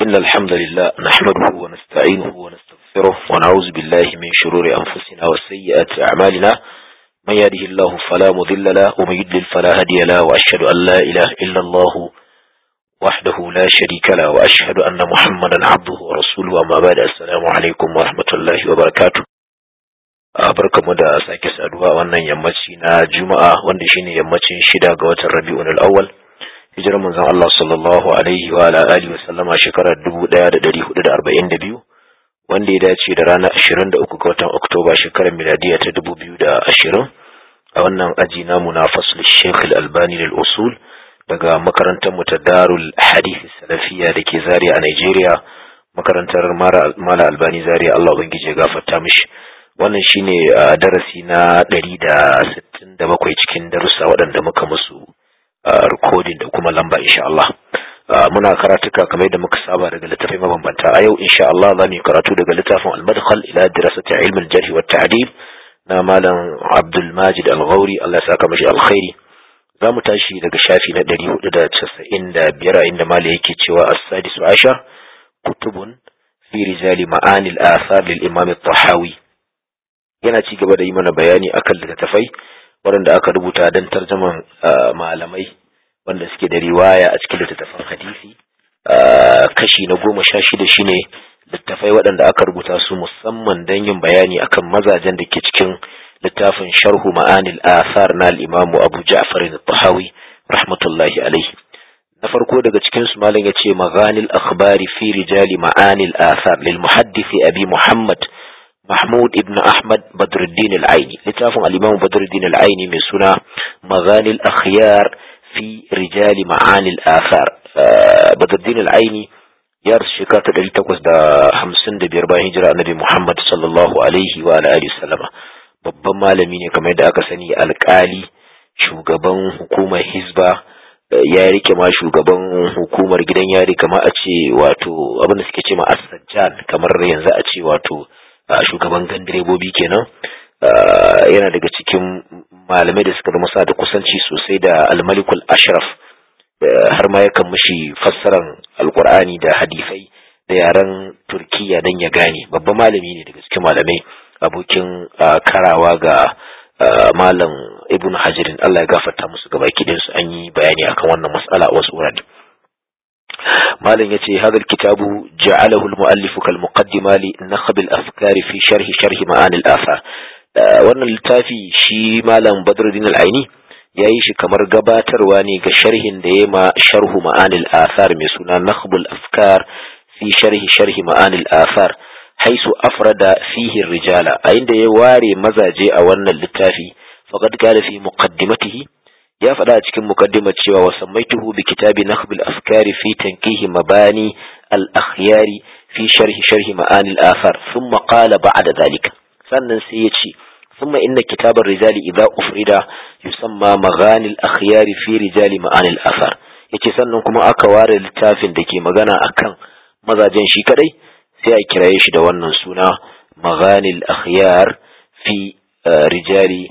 إن الحمد لله نحمده ونستعينه ونستغفره ونعوذ بالله من شرور أنفسنا وسيئات أعمالنا من يهده الله فلا مضل له ومن يضلل فلا هادي له وأشهد أن لا إله إلا الله وحده لا شريك له وأشهد أن محمدا عبده ورسوله وما بعد السلام عليكم ورحمة الله وبركاته barkamu da sake saduwa wannan yammaci na juma'a wanda shine yammacin shida ga watan rabi'un al-awwal hijirar manzon Allah sallallahu alaihi wa ala alihi wa sallama shekarar 1442 wanda ya dace da ranar 23 ga watan Oktoba shekarar miladiya ta 2020 a wannan aji namu na fasl Sheikh Al-Albani lil usul daga makarantar mu ta Darul Hadith Salafiyya dake Zaria a Nigeria makarantar Mala Albani Zaria Allah ubangije ya gafarta mishi wannan shine darasi na 167 cikin darussa waɗanda muka musu recording da kuma lamba insha Allah muna karatuka kamar yadda muka saba daga littafai mabambanta a yau insha Allah za mu yi karatu daga littafin al-madkhal ila dirasati ilm al-jarh wa ta'dil na malam Abdul Majid Al-Ghauri Allah ya saka mashi alkhairi za mu tashi daga shafi na 495 inda malam yake cewa as-sadisu ashar kutubun fi rijali ma'ani al-athar lil imam at-tahawi yana ci gaba da yi mana bayani akan littattafai waɗanda aka rubuta don tarjaman malamai wanda suke da riwaya a cikin littattafan hadisi kashi na goma sha shida shine littattafai waɗanda aka rubuta su musamman don yin bayani akan mazajen da ke cikin littafin sharhu ma'anil athar na al-imamu abu ja'far al-tahawi rahmatullahi alaihi na farko daga cikin su malam yace maghanil akhbari fi rijali ma'anil athar lil muhaddisi abi muhammad محمود ابن أحمد بدر الدين العيني لتافن الإمام بدر الدين العيني من سنة مغاني الأخيار في رجال معاني الآثار بدر الدين العيني يارس شكات الذي تقصد حمسن دي بيربا هجرة النبي محمد صلى الله عليه وعلى آله وسلم babban malami ne kamar yadda aka sani alkali shugaban hukumar hizba ya rike ma shugaban hukumar gidan yari kamar a ce wato abin da suke ce ma asajjan kamar yanzu a ce wato shugaban gan direbobi kenan yana daga cikin malamai da suka zama sa da kusanci sosai da almalikul ashraf har ma yakan mishi fassaran alkur'ani da hadisai da yaren turkiya don ya gane babban malami ne daga cikin malamai abokin karawa ga malam ibn hajirin allah ya gafarta musu gaba su an yi bayani akan wannan mas'ala a wasu wurare malam yace hadal kitabu ja'alahu al-mu'allif kal muqaddima li nakhb al-afkar fi sharh sharh ma'ani al-athar wannan littafi shi malam badruddin al-aini yayi shi kamar gabatarwa ne ga sharhin da yayi ma sharh ma'ani al-athar mai suna nakhb al-afkar fi sharh sharh ma'ani al-athar haisu afrada fihi rijala a inda ya ware mazaje a wannan littafi faqad qala fi muqaddimatihi ya faɗa a cikin mukaddimar cewa wa sammaituhu bi kitabi nakhb al-afkari fi tankihi mabani al-akhyari fi sharhi sharhi ma'ani al-athar thumma qala ba'da dhalika sannan sai ya ce thumma inna kitab ar-rijali idha ufrida yusamma maghani al-akhyari fi rijali ma'ani al-athar yace sannan kuma aka ware littafin da ke magana akan mazajen shi kadai sai a kiraye shi da wannan suna maghani al-akhyar fi rijali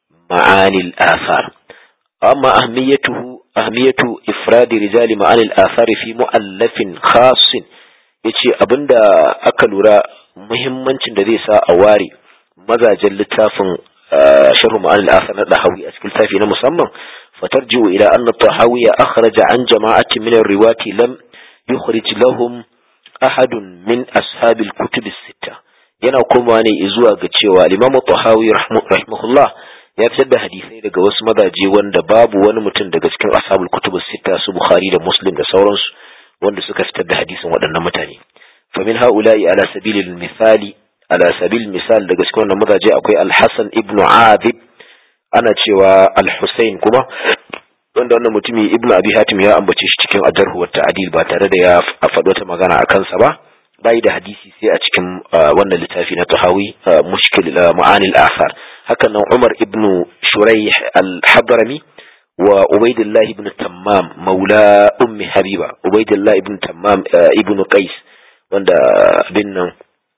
ma'ani al-athar أما أهميته أهمية إفراد رجال معاني الآثار في مؤلف خاص yace abinda aka lura muhimmancin da zai sa a ware mazajen littafin sharhu ma'an al-athar na dahawi a cikin littafi na musamman fatarji'u ila anna tahawi akhraja an jama'atin min ar-riwati lam yukhrij lahum ahadun min ashab al-kutub as-sitta yana komawa ne zuwa ga cewa al-imam tahawi rahimahullah ya fitar da hadisai daga wasu mazaje wanda babu wani mutum daga cikin ashabul kutubus sita su bukhari da muslim da sauransu wanda suka fitar da hadisin waɗannan mutane fa min haula'i ala sabilil misali ala sabil misal daga cikin wannan mazaje akwai al-hasan ibnu abid ana cewa al-husayn kuma wanda wannan mutumi ibnu abi hatim ya ambace shi cikin ajarhu wa ta'dil ba tare da ya faɗo ta magana akan sa ba bai da hadisi sai a cikin wannan littafi na tahawi mushkil ma'anil athar haka nan Umar ibn Shuraih al-Hadrami wa Ubaidillah ibn Tammam maula ummi Habiba Ubaidillah ibn Tammam ibn Qais wanda bin nan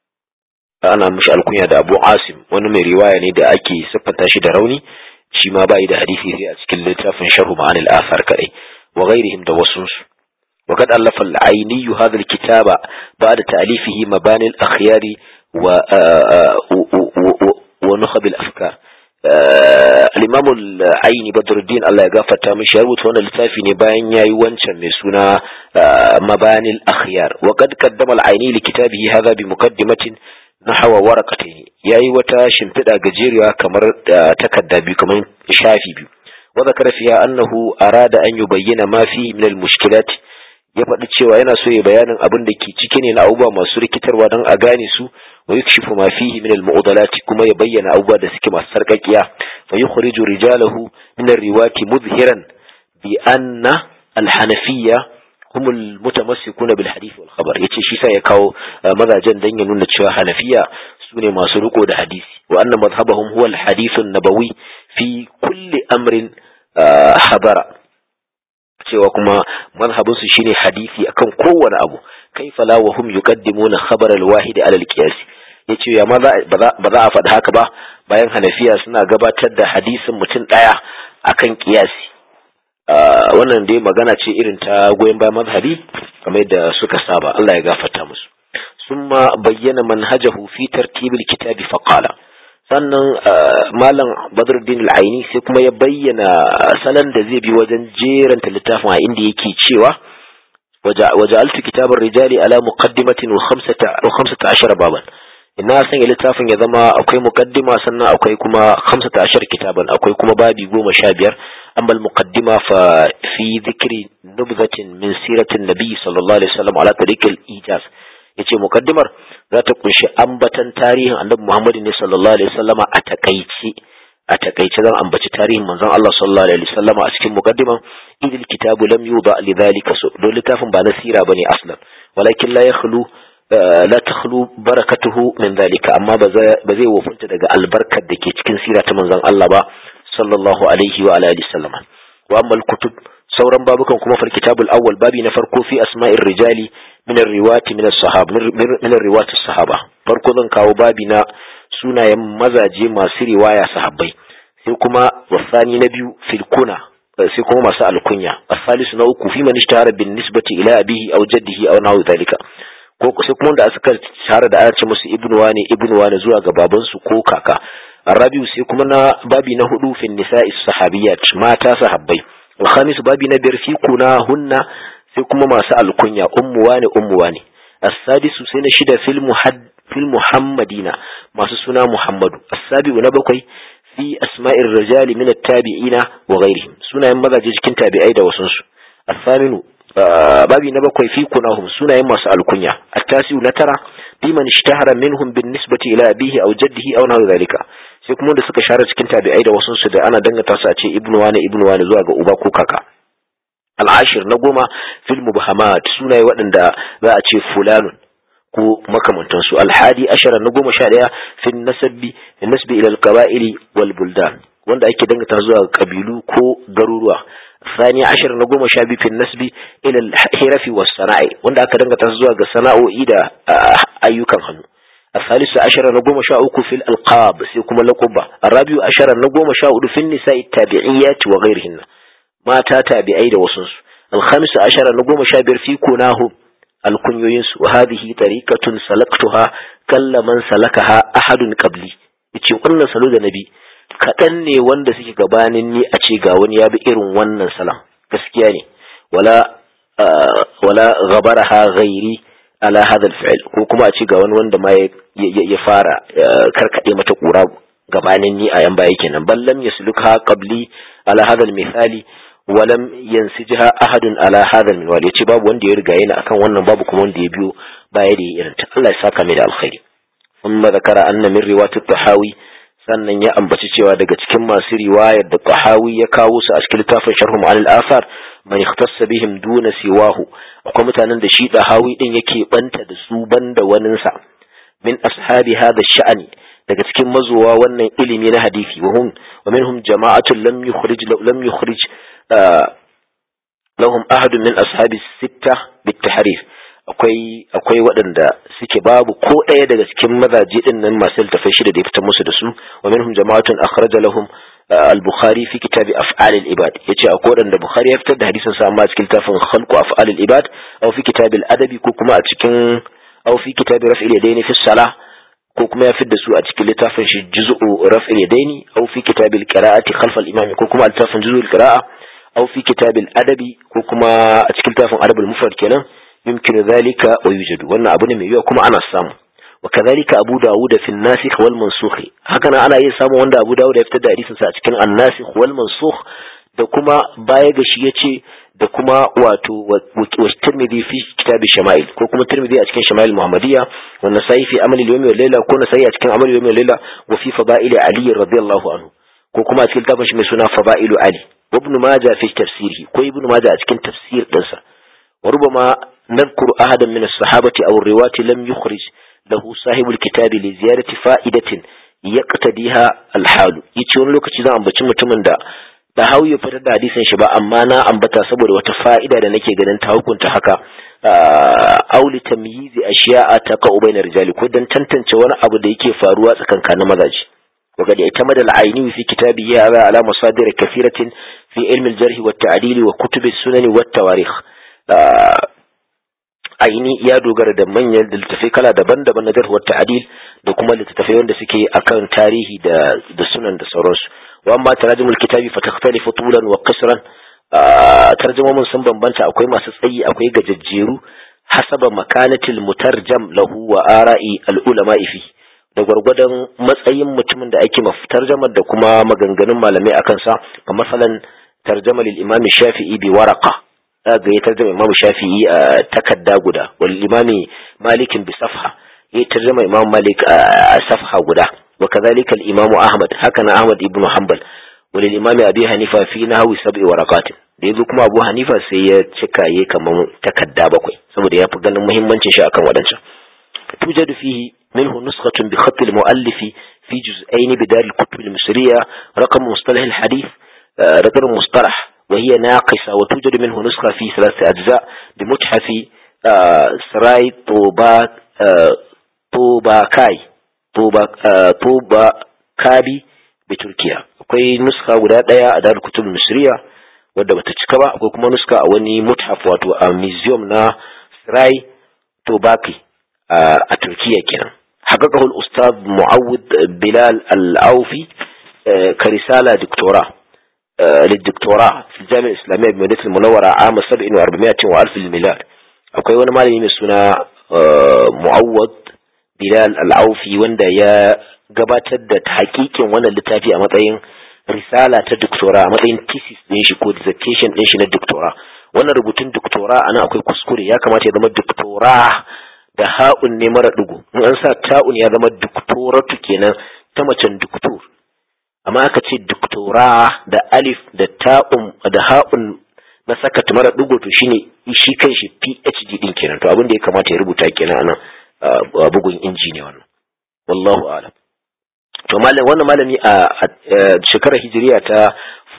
ana mishi alkunya da Abu Asim wani mai riwaya ne da ake siffanta shi da rauni shi ma bai da hadisi sai a cikin littafin Sharh Ma'anil Athar kadai wa ghairihim da wasu وقد ألف العيني هذا الكتاب بعد تأليفه مباني الأخيار و ونخب الأفكار الإمام العيني بدر الدين الله يغفر مش يربط هنا لتافي نباين ياي وانشا مسونا مباني الأخيار وقد قدم العيني لكتابه هذا بمقدمة نحو ورقتين ياي وتا شمتدا gajeriya kamar takarda biyu kamar shafi biyu وذكر فيها أنه أراد أن يبين ما فيه من المشكلات ya faɗi cewa yana so ya bayanin abin da ke ciki ne na abubuwa masu rikitarwa don a gane su wa yukshifu ma fihi min al kuma ya bayyana abubuwa da suke masu sarkakiya fa yukhriju rijalahu min ar-riwati mudhiran bi anna al-hanafiyya hum al-mutamassikuna bil hadith wal khabar yace shi sa ya kawo mazajen dan ya nuna cewa hanafiya sune masu riko da hadisi wa anna madhhabahum huwa al-hadith an-nabawi fi kulli amrin habara cewa kuma mazhabinsu shine hadisi akan kowane abu kaifa la wa hum yuqaddimuna khabar al-wahid ala al-qiyas yace ya ma ba za a faɗi haka ba bayan hanafiya suna gabatar da hadisin mutum ɗaya akan qiyasi wannan dai magana ce irin ta goyon bayan mazhabi kamar da suka saba Allah ya gafarta musu summa bayyana manhajahu fi tartibil kitabi faqala sannan malam badruddin al'aini sai kuma ya bayyana salon da zai bi wajen jeranta littafin a inda yake cewa waja'altu kitabar rijali ala muqaddimatin wa khamsata ashara baban ina sanya littafin ya zama akwai muqaddima sannan akwai kuma khamsata ashara kitaban akwai kuma babi goma sha biyar amma muqaddima fa fi dhikri nubzatin min siratin nabi sallallahu alaihi wasallam ala tariqil ijaz yace muqaddimar za ta kunshi ambatan tarihin annabi Muhammad ne sallallahu alaihi wasallama a takaice a takaice zan ambaci tarihin manzon Allah sallallahu alaihi wasallama a cikin muqaddiman idil kitabu lam yuda lidhalika so don littafin ba na sira bane aslan walakin la yakhlu la takhlu barakatuhu min dhalika amma ba zai wofinta daga albarkar da ke cikin sira ta manzon Allah ba sallallahu alaihi wa alihi wasallama wa amma kutub sauran babukan kuma fal kitabul awwal babi na farko fi asma'ir rijali min riwati min sahaba min riwati sahaba farko zan kawo babi na sunayen mazaje masu riwaya sahabbai sai kuma wasani na biyu fil kuna sai kuma masu alkunya asalisu na uku fi man ishtahara bin nisbati ila abihi aw jaddihi aw nahu zalika ko sai kuma da suka shahara da ana ce musu ibnu wani ibnu wani zuwa ga babansu ko kaka arabiu sai kuma na babi na hudu fin nisa'i sahabiyat mata sahabbai alkhamis babi na biyar fi kuna hunna sai kuma masu alkunya ummu wane ummu wane as-sadisu sai na shida fil muhad fil muhammadina masu suna muhammadu as-sabiu na bakwai fi asma'ir rijali min at-tabi'ina wa ghairihim sunayen mazaje cikin tabi'ai da wasun su as-saminu babi na bakwai fi kunahum sunayen masu alkunya at-tasiu na tara fi man ishtahara minhum bin nisbati ila abihi aw jaddihi aw nahu dhalika sai kuma da suka share cikin tabi'ai da wasun su da ana dangata su a ce ibnu wane ibnu wane zuwa ga uba ko kaka al'ashir na goma fil mubhamat sunaye waɗanda za a ce fulanun ko makamantansu alhadi ashara na goma sha ɗaya fil nasabbi nasbi ila alqaba'ili wal buldan wanda ake dangata zuwa kabilu ko garuruwa ثاني عشر نقوم شابي في النسب إلى الحرف والصناعي wanda aka dangata zuwa ga sana'o'i da ayyukan hannu الثالث عشر نقوم شاؤك في الألقاب سيكم لقبة الرابع عشر نقوم شاؤك في النساء التابعيات وغيرهن mata tabi'ai da wasunsu alhamis ashara na goma sha biyar fi kunahu alkunyoyinsu wa hadhihi tariqatun salaktuha kalla man salakaha ahadun qabli yace wannan salo da nabi kaɗan ne wanda suke gabanin ni a ce ga wani ya bi irin wannan salam gaskiya ne wala wala ghabaraha ghairi ala hadha alfi'l ko kuma a ce ga wani wanda ma ya fara karkade mata kura gabanin ni a yan baya kenan ballam yaslukha qabli ala hadha almithali walam yansijha ahadun ala hadha alminwal yace babu wanda ya riga yana akan wannan babu kuma wanda ya biyo baya da irin ta Allah ya saka mai da alkhairi thumma zakara anna min riwayat tahawi sannan ya ambaci cewa daga cikin masu riwayar da tahawi ya kawo su a cikin littafin sharh ma'al al-athar man ikhtassa bihim duna siwahu akwai mutanen da shi tahawi din yake banta da su banda waninsa min ashabi hadha sha'ani daga cikin mazuwa wannan ilimi na hadisi wa hum wa minhum jama'atun lam yukhrij lam yukhrij lahum ahadun min ashabi sitta bitahrif akwai akwai waɗanda suke babu ko ɗaya daga cikin mazaje din nan masu littafai shida da ya fitar musu da su wa minhum jama'atun akhraja lahum al-bukhari fi kitabi af'al al-ibad yace akwai wadanda bukhari ya fitar da hadisin sa amma cikin tafin khalqu af'al al-ibad aw fi kitab al-adabi ko kuma a cikin aw fi kitab raf'il yadaini fi salah ko kuma ya fitar da su a cikin littafin shi juz'u raf'il yadaini aw fi kitab al-qira'ati khalf al-imam ko kuma a littafin juz'u al-qira'a aw fi kitab al-adabi ko kuma a cikin littafin adab al-mufrad kenan yumkinu dhalika wa yujadu wannan abu ne mai yiwa kuma ana samu وكذلك أبو داود في الناسخ والمنسوخ هكذا أنا أي سامو وند أبو داود يفتدى حديثا سأتكن الناسخ والمنسوخ da kuma baya ga shi yace da kuma wato wa Tirmidhi fi kitab Shama'il ko kuma Tirmidhi a cikin Shama'il Muhammadiyya wa Nasa'i fi Amal al-Yawm wal Layla ko Nasa'i a cikin Amal al-Yawm wal Layla wa fi Fada'il Ali radiyallahu anhu ko kuma a cikin tafsir shi mai suna Fada'il Ali wa Ibn Majah fi tafsirihi ko Ibn Majah a cikin tafsir dinsa wa rubama nadhkuru ahadan min as-sahabati aw ar-riwati lam yukhrij له صاحب الكتاب لزيارة فائدة يقتديها الحال yace wani lokaci zan ambaci mutumin da da hau ya fitar da hadisin shi ba amma na ambata saboda wata fa'ida da nake ganin ta hukunta haka auli tamyizi ashiya'a ta qa'u bainar rijali ko dan tantance wani abu da yake faruwa tsakankanin mazaji وقد اعتمد العيني في كتابه هذا على مصادر كثيرة في علم الجرح والتعديل وكتب السنن والتواريخ aini ya dogara da manyan littattafai kala daban-daban na jarhuwar ta'adil da kuma littattafai wanda suke akan tarihi da da sunan da sauransu wa amma tarajumul kitabi fa takhtalifu tulan wa qisran tarjumomin sun bambanta akwai masu tsayi akwai gajajjeru hasaba makanatil mutarjam lahu wa ara'i al ulama fi da gwargwadon matsayin mutumin da ake tarjamar da kuma maganganun malamai akan sa kamar masalan tarjama lil imam shafi'i bi waraqa ga ya tarjama Imam Shafi'i a takadda guda wal imami Malikin bi safha ya tarjama Imam Malik a safha guda wa kadhalika al Imam Ahmad haka na Ahmad ibn Hanbal wal imami Abi Hanifa fi nahwi sab'i waraqat da yazo kuma Abu Hanifa sai ya cika yayi kaman takadda bakwai saboda ya fi ganin muhimmancin shi akan wadancan tujadu fihi minhu nuskhatun bi khatt al muallifi fi juz'ain bidar al kutub al misriya raqam mustalah al hadith رقم مصطلح وهي ناقصة وتوجد منه نسخة في ثلاثة أجزاء بمتحف سراي طوبا طوباكاي طوبا طوباكابي بتركيا akwai nuska guda ɗaya a darul kutub misriya wadda bata cika ba akwai kuma nuska a wani muthaf wato a museum na Sirai Tobaki a Turkiya kenan حققه الأستاذ معوض بلال العوفي كرسالة دكتوراه للدكتوراه في الجامعة الإسلامية بمدينة المنورة عام 7400 وألف الميلاد akwai wani malami mai suna mu'awwad bilal al'aufi wanda ya gabatar da hakikin wannan littafi a matsayin risala ta doktora a matsayin thesis din shi ko dissertation din shi na doktora wannan rubutun doktora ana akwai kuskure ya kamata ya zama doktora da ha'un ne mara dugu in an sa ta'un ya zama doktoratu kenan ta macen doktor amma aka ce doktora da alif da ta'un da ha'un na saka mara dugo to shine shi kan shi PhD din kenan to abin da ya kamata ya rubuta kenan anan bugun inji ne wannan wallahu a'lam to malam wannan malami a shekarar hijiriya ta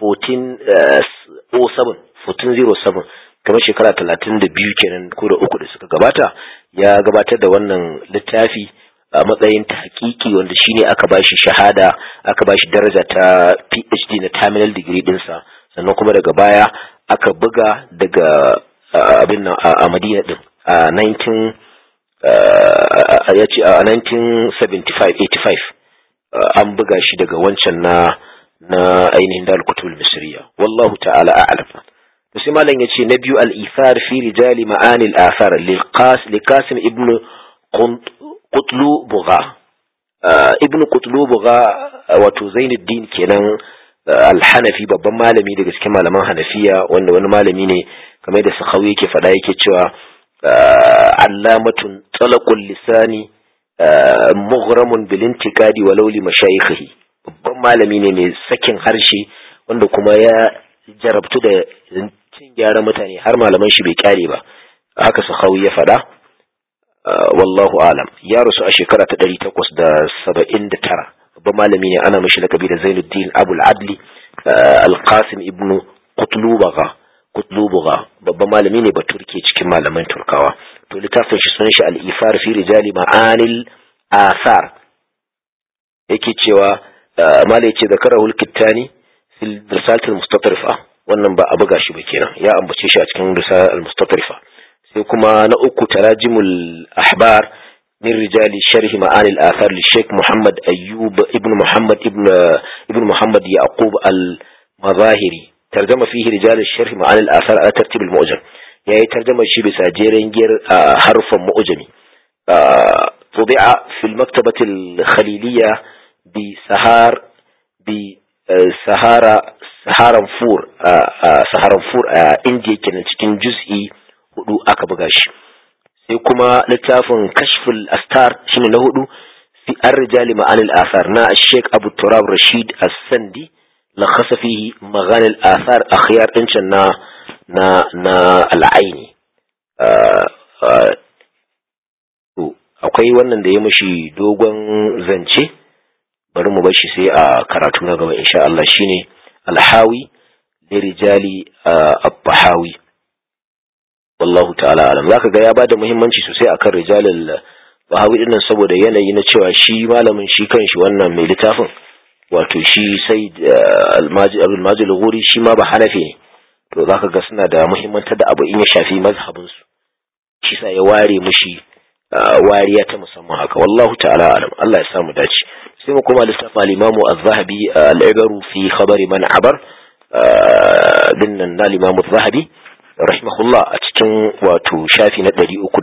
1407 1407 kamar shekara 32 kenan ko da uku da suka gabata ya gabatar da wannan littafi a matsayin tahqiqi wanda shine aka bashi shahada aka bashi daraja ta PhD na terminal degree dinsa sannan kuma daga baya aka buga daga abin nan a Madina din a 19 ya ce a 1975 an buga shi daga wancan na na ainihin da al-kutubul misriya wallahu ta'ala a'lam to sai malam yace na biyu al-ithar fi rijali ma'ani al-athar liqasim ibnu Kutlu Buga Ibn Kutlu Buga wato Zainuddin kenan Al-Hanafi babban malami daga cikin malaman Hanafiya wanda wani malami ne kamar da Sakhawi yake faɗa yake cewa allamatun talaqul lisani mughramun bil intiqadi walau li mashayikhihi babban malami ne mai sakin harshe wanda kuma ya jarabtu da cin gyara mutane har malaman shi bai kyare ba haka Sakhawi ya faɗa wallahu alam ya rasu a shekara ta ɗari takwas da saba'in da tara babban malami ne ana mashi lakabi da zainuddin abul adli alqasim ibnu kutlubaga kutlubaga babban malami ne baturke cikin malaman turkawa to littafin shi sunan shi al-ifar fi rijali ma'anil athar yake cewa malai ce zakarahul kittani fil risalatul mustatrifa wannan ba a buga shi ba kenan ya ambace shi a cikin risalatul mustatrifa sai kuma na uku tarajimul ahbar min rijali sharhi ma'ani al-athar li Sheikh Muhammad Ayyub ibn Muhammad ibn ibn Muhammad Yaqub al-Mazahiri tarjama fihi rijal sharhi ma'ani al-athar ala tartib al-mu'jam yayi tarjama shi bisa jeren giyar harfan mu'jami طبع في المكتبة الخليلية بسهار بسهارة سهارنفور سهارنفور indiya kenan cikin juz'i hudu aka buga shi sai kuma littafin kashful astar shine na hudu fi ar-rijali ma'an al-athar na Sheikh Abu Turab Rashid As-Sandi lakhasa fihi maghan al-athar akhyar din na na na al-aini akwai wannan da ya mishi dogon zance bari mu bashi sai a karatu na gaba insha Allah shine alhawi lirijali abbahawi wallahu ta'ala alam zaka ga ya bada muhimmanci sosai akan rijalil bahawi din nan saboda yanayi na cewa shi malamin shi kanshi wannan mai littafin wato shi sai almaji abdul majid al shi ma ba hanafi ne to zaka ga suna da muhimmantar da abu in ya shafi mazhabin su shi sa ya ware mushi wariya ta musamman haka wallahu ta'ala alam Allah ya samu dace sai mu koma lissafa al-imamu az-zahabi al-ibaru fi khabari man abar dinnan na al-imamu az-zahabi rahimahullah a cikin wato shafi na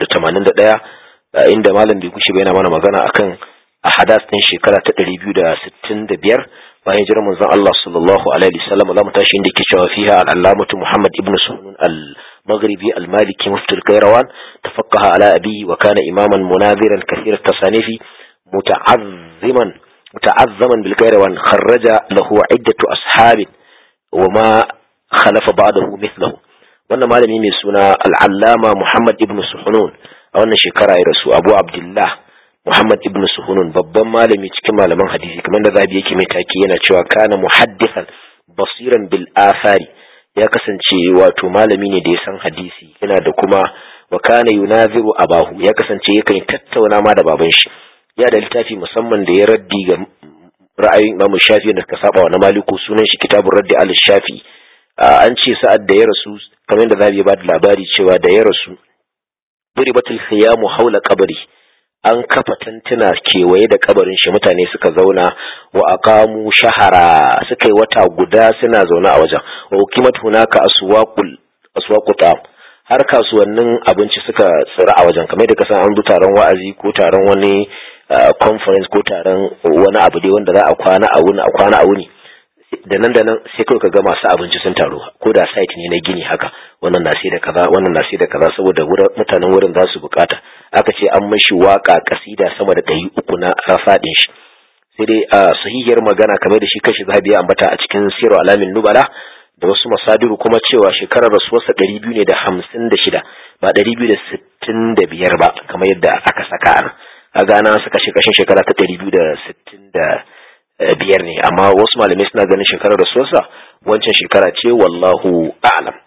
381 inda malam bai kushe yana mana magana akan ahadas din shekara ta 265 bayan jiran manzon Allah sallallahu alaihi wasallam zamu tashi inda yake cewa fiha al-allamatu Muhammad ibn Sunun al المغربي المالكي مفتي الكيروان تفقه على أبيه وكان إماما مناذرا كثير التصانيف متعظما متعظما بالكيروان خرج له عدة أصحاب وما خلف بعضه مثله wannan malami mai suna al'allama Muhammad ibn Suhunun a wannan shekara ya rasu Abu Abdullah Muhammad ibn Suhunun babban malami cikin malaman hadisi kamar da zabi yake mai taki yana cewa kana muhaddithan basiran bil athari ya kasance wato malami ne da ya san hadisi yana da kuma wa kana yunaziru abahu ya kasance yakan tattauna ma da baban shi ya da littafi musamman da ya raddi ga ra'ayin Imam Shafi da suka saba wa na Maliku sunan shi kitabun raddi al Shafi an ce sa'ad da ya rasu kamar da zabi ya bada labari cewa da ya rasu duribatul khiyamu haula qabri an kafa tantuna kewaye da kabarin shi mutane suka zauna wa aqamu shahara suka yi wata guda suna zaune a wajen wa ukimat hunaka aswaqul aswaquta har kasuwannin abinci suka tsira a wajen kamar da kasan an bi taron wa'azi ko taron wani conference ko taron wani abu dai wanda za a kwana a wuni a kwana a wuni da nan da nan sai kawai ka ga masu abinci sun taru ko da site ne na gini haka wannan na sai da kaza wannan na sai da kaza saboda mutanen wurin za su bukata aka ce an mashi waka kasida sama da ɗari uku na rafaɗin shi sai dai a sahihiyar magana kamar da shi kashi zahabi ya ambata a cikin sirar alamin nubala da wasu masadiru kuma cewa shekarar rasuwarsa ɗari biyu ne da hamsin da shida ba ɗari biyu da sittin da biyar ba kamar yadda aka saka a a gana suka shi kashin shekara ta ɗari biyu da sittin da biyar ne amma wasu malamai suna ganin shekarar rasuwarsa wancan shekara ce wallahu a'lam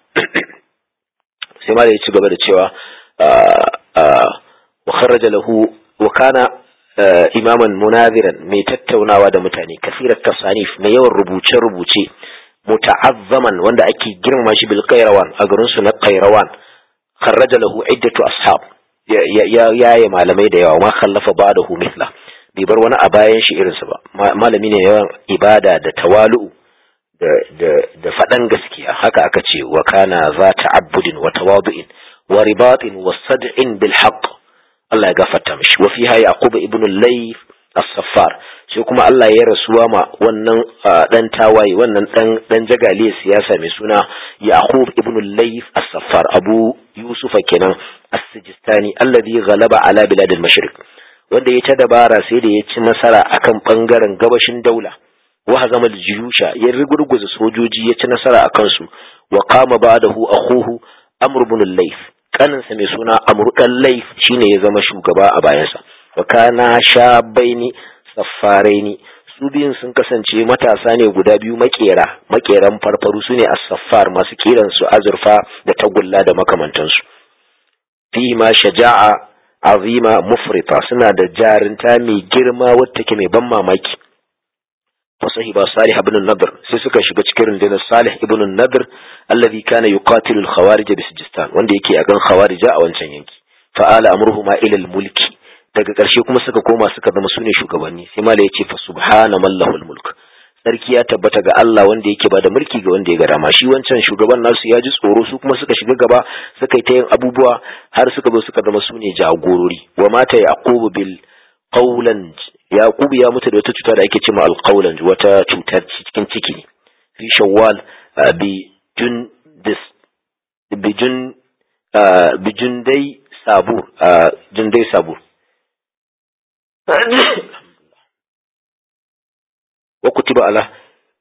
sai ma da ya ci gaba da cewa wa kharaja lahu wa kana imaman munaziran mai tattaunawa da mutane kasirar tasanif mai yawan rubuce-rubuce muta'azzaman wanda ake girmama shi bil qairawan a garin su na qairawan kharaja lahu iddatu ashab ya yaye malamai da yawa ma khallafa ba'dahu mithla bai bar wani a bayan shi irinsa ba malami ne yawan ibada da tawalu'u da faɗan gaskiya haka aka ce wa kana za ta'abbudin wa tawadu'in wa ribatin wa sad'in bil haqq Allah ya gafarta mishi wa fiha yaqub ibn al-layth as-saffar sai kuma Allah ya rasuwa ma wannan dan tawaye wannan dan dan jagaliya siyasa mai suna yaqub ibn al-layth as-saffar abu yusuf kenan as-sijistani alladhi ghalaba ala bilad al-mashriq wanda ya ta dabara sai da ya ci nasara akan bangaren gabashin daula wa hazama al-jiyusha ya rigurguza sojoji ya ci nasara akan su wa qama ba'dahu akhuhu amr ibn al-layth kaninsa mai suna amru dan layth shine ya zama shugaba a bayansa wa kana shabaini saffaraini su biyun sun kasance matasa ne guda biyu makera makeran farfaru su ne as-saffar masu kiran su azurfa da tagulla da makamantansu fi ma shaja'a azima mufrita suna da jarinta mai girma wadda take mai ban mamaki فصحب صالح بن النضر سيسكا shiga cikin rundunar Salih ibn Nadr alladhi kana yuqatilu al-khawarij bi Sijistan wanda yake a gan khawarija a wancan yanki fa'ala amruhuma ila al-mulki daga ƙarshe kuma suka koma suka zama sune shugabanni sai mala yace fa subhana mallahu al-mulk sarki ya tabbata ga Allah wanda yake bada mulki ga wanda ya ga dama shi wancan shugaban nasu ya ji tsoro su kuma suka shiga gaba suka yi ta yin abubuwa har suka zo suka zama sune jagorori wa mata yaqubu bil qawlan Yakubu ya mutu da wata cuta da ake cewa alqaulan wata cutar cikin ciki ne fi shawwal bi jun dis bi jun bi jundai sabur jundai sabur wa kutiba ala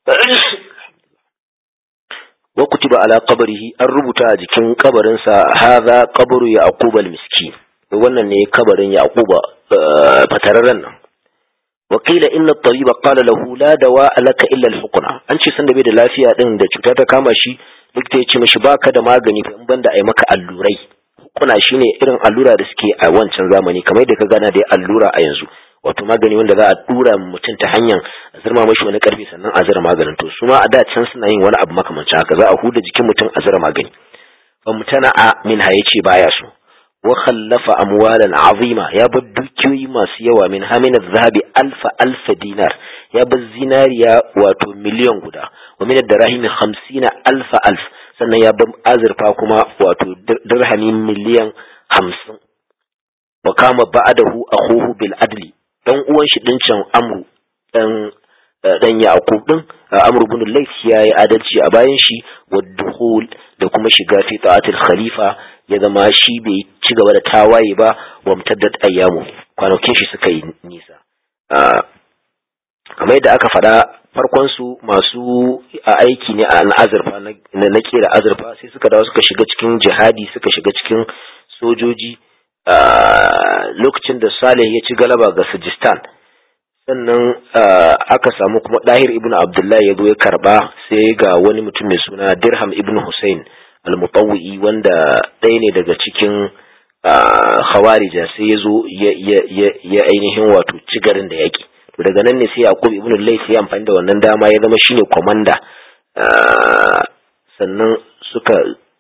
wa kutiba ala qabrihi an rubuta a jikin kabarinsa hadha qabru yaqub al-miskin wannan ne kabarin yaquba fatararren nan وقيل إن الطبيب قال له لا دواء لك إلا الحقنة an ce sanda bai da lafiya din da cuta ta kama shi likita ya ce mishi baka da magani in banda ai maka allurai hukuna shine irin allura da suke a wancan zamani kamar da ka gana da allura a yanzu wato magani wanda za a dura mutum ta hanyar zirma mashi wani karfi sannan a zira maganin to su ma a da can suna yin wani abu makamancin haka za a huda jikin mutum a zira magani fa mutana a min ha yace baya so wa khallafa amwalan azima ya bar dukiyoyi masu yawa min hamin zahabi alfa alfa dinar ya bar zinariya wato miliyan guda wa min darahim hamsina alfa alf sannan ya bar azurfa kuma wato dirhami miliyan hamsin wa kama ba'adahu akhuhu bil adli dan uwan shi din can amru dan dan yaqub din amru ibn layth ya yi adalci a bayan shi wa dukhul da kuma shiga fi ta'atil khalifa ya zama shi bai ci gaba da tawaye ba wa mutaddat ayyamu kwanakin shi suka yi nisa kamar yadda aka faɗa farkon su masu aiki ne a azurfa na kera azurfa sai suka dawo suka shiga cikin jihadi suka shiga cikin sojoji lokacin da Saleh ya ci galaba ga Sajistan sannan aka samu kuma Dahir ibn Abdullahi ya zo ya karba sai ga wani mutum mai suna Dirham ibn Hussein al-Mutawwi wanda ɗaya ne daga cikin Khawarija sai ya zo ya ainihin wato ci garin da yaki to daga nan ne sai Yaqub ibn Layth ya amfani da wannan dama ya zama shine komanda sannan suka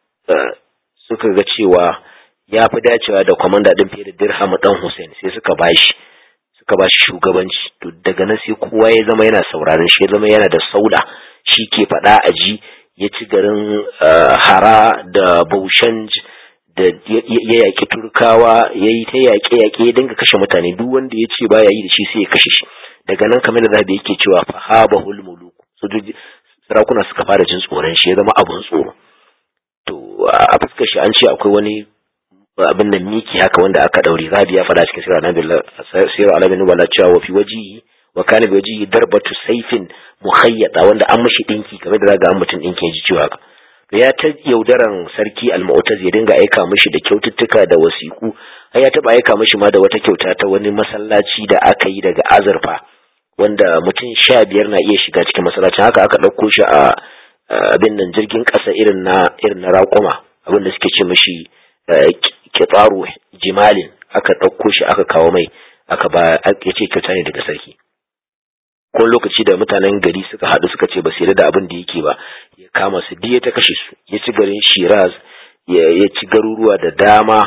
suka ga cewa ya fi dacewa da kwamanda ɗin fiye da dirham ɗan Hussein sai suka bashi suka bashi shugabanci to daga nan sai kowa ya zama yana sauraron shi ya zama yana da sauda shi ke faɗa a ji ya ci garin hara da baushan da ya yaƙi turkawa ya yi ta yaƙe-yaƙe ya dinga kashe mutane duk wanda ya ce baya yi da shi sai ya kashe shi daga nan kamar da zabi yake cewa fahaba hulmulu sojoji sarakuna suka fara jin tsoron shi ya zama abun tsoro to a fuskar shi an ce akwai wani abin nan miki haka wanda aka daure zabi ya faɗa cikin sirar nabi sirar alamin wala cewa wa fi wajihi wa kana bi wajihi darbatu sayfin mukhayyata wanda an mishi dinki kamar da zaga an mutum dinki ya ji cewa haka ya ta yaudaran sarki al-mu'taz ya dinga aika mishi da kyaututtuka da wasiku har ya taba aika mishi ma da wata kyauta ta wani masallaci da aka yi daga azurfa wanda mutum sha biyar na iya shiga cikin masallacin haka aka ɗauko shi a abin nan jirgin ƙasa irin na irin na raƙuma abin da suke ce mishi kitsaru jimalin aka ɗauko shi aka kawo mai aka ba ya ce kyauta ne daga sarki ko lokaci da mutanen gari suka haɗu suka ce ba su da abin da yake ba ya kama su diya ta kashe su ya ci garin shiraz ya ci garuruwa da dama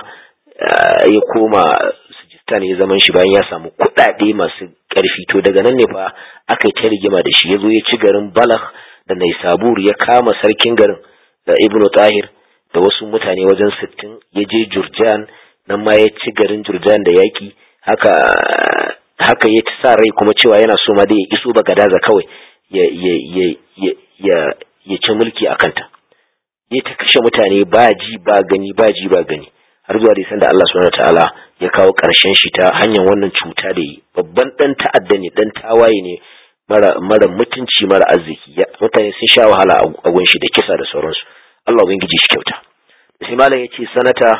ya koma sujistan ya zaman shi bayan ya samu kuɗaɗe masu ƙarfi to daga nan ne fa aka yi ta rigima da shi ya zo ya ci garin balagh da naisabur ya kama sarkin garin da ibnu tahir da wasu mutane wajen sittin ya je jurjan nan ma ya ci garin jurjan da yaƙi haka haka ya ci sa rai kuma cewa yana so ma da ya iso bagadaza kawai ya ya ya ya ya ya ci mulki a kanta ya ta kashe mutane ba ji ba gani ba ji ba gani har zuwa da da Allah subhanahu wataala ya kawo ƙarshen shi ta hanyar wannan cuta da yi babban dan ta'adda ne dan tawaye ne mara mara mutunci mara arziki mutane sun sha wahala a gun shi da kisa da sauransu Allah ubangiji shi kyauta sai malam yace sanata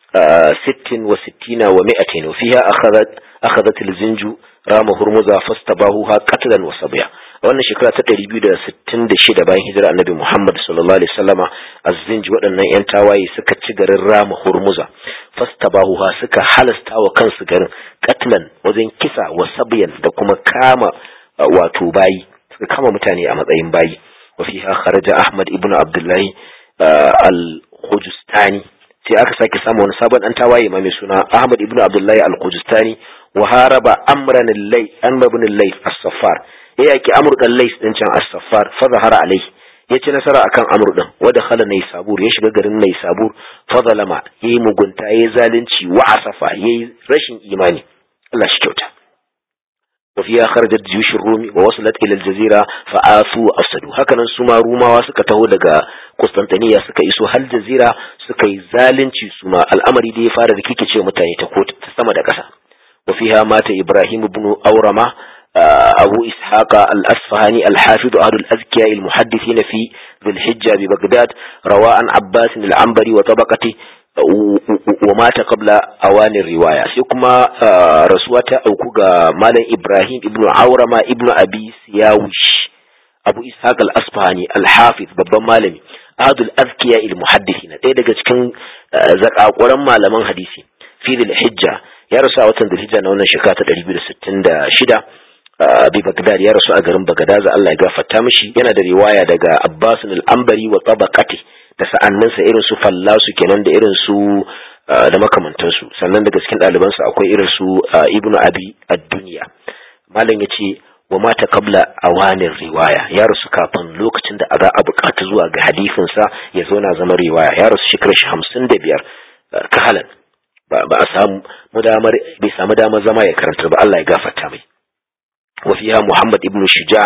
60 wa 60 wa 200 wa fiha akhadhat akhadhat al-zinju rama hurmuza fastabahuha qatlan wa sabya wannan shekara ta 266 bayan hijira annabi Muhammad sallallahu alaihi wasallama az-zinj waɗannan yan tawaye suka ci garin rama hurmuza fastabahuha suka halasta wa kansu garin qatlan wajen kisa wa sabyan da kuma kama wato bayi suka kama mutane a matsayin bayi wa fiha kharaja ahmad ibnu abdullahi al-khujustani sai aka sake samu wani sabon dan tawaye ma mai suna ahmad ibnu abdullahi al-khujustani wa haraba amran al-lay amr ibn al-lay as-saffar ya yaki amr dan lays din can as-saffar fa zahara alai ya ci nasara akan amr din wa dakhala naysabur ya shiga garin naysabur fa zalama yayi mugunta yayi zalunci wa asafa yayi rashin imani Allah shi kyauta وفيها خرجت جيوش الروم ووصلت إلى الجزيرة فآثوا وأفسدوا هكذا سما روما وسكا تهو لغا قسطنطينية سكا إسو هل جزيرة سكا يزالن سما الأمر دي فارد كيكي تشيو متاني تقوت تسمى دكسا وفيها مات إبراهيم بن أورما أبو إسحاق الأصفهاني الحافظ أهل الأذكياء المحدثين في ذي الحجة ببغداد رواء عباس العنبري وطبقته wa mata qabla awanin riwaya sai kuma rasuwa ta auku ga malam Ibrahim ibnu Aurama ibnu Abi Siyawish Abu Ishaq al-Asfahani al-Hafiz babban malami Adul Azkiya al-Muhaddithina ɗaya daga cikin zakakuran malaman hadisi fi hijja ya rasu a watan Dhulhijja na wannan shekara ta 266 bi Baghdad ya rasu a garin Baghdad Allah ya gafarta mishi yana da riwaya daga Abbas al-Ambari wa tabaqati da sa'anninsa irin su fallasu kenan da irin su da makamantansu sannan daga cikin ɗalibansa akwai irin su ibnu abi ad-dunya malam yace wa mata kabla awanin riwaya ya rasu kafin lokacin da za a buƙata zuwa ga hadisinsa ya zo na zama riwaya ya rasu shekarar shi hamsin da biyar kahalan ba a samu damar bai samu damar zama ya karanta ba Allah ya gafarta mai wa fiha Muhammad ibn Shuja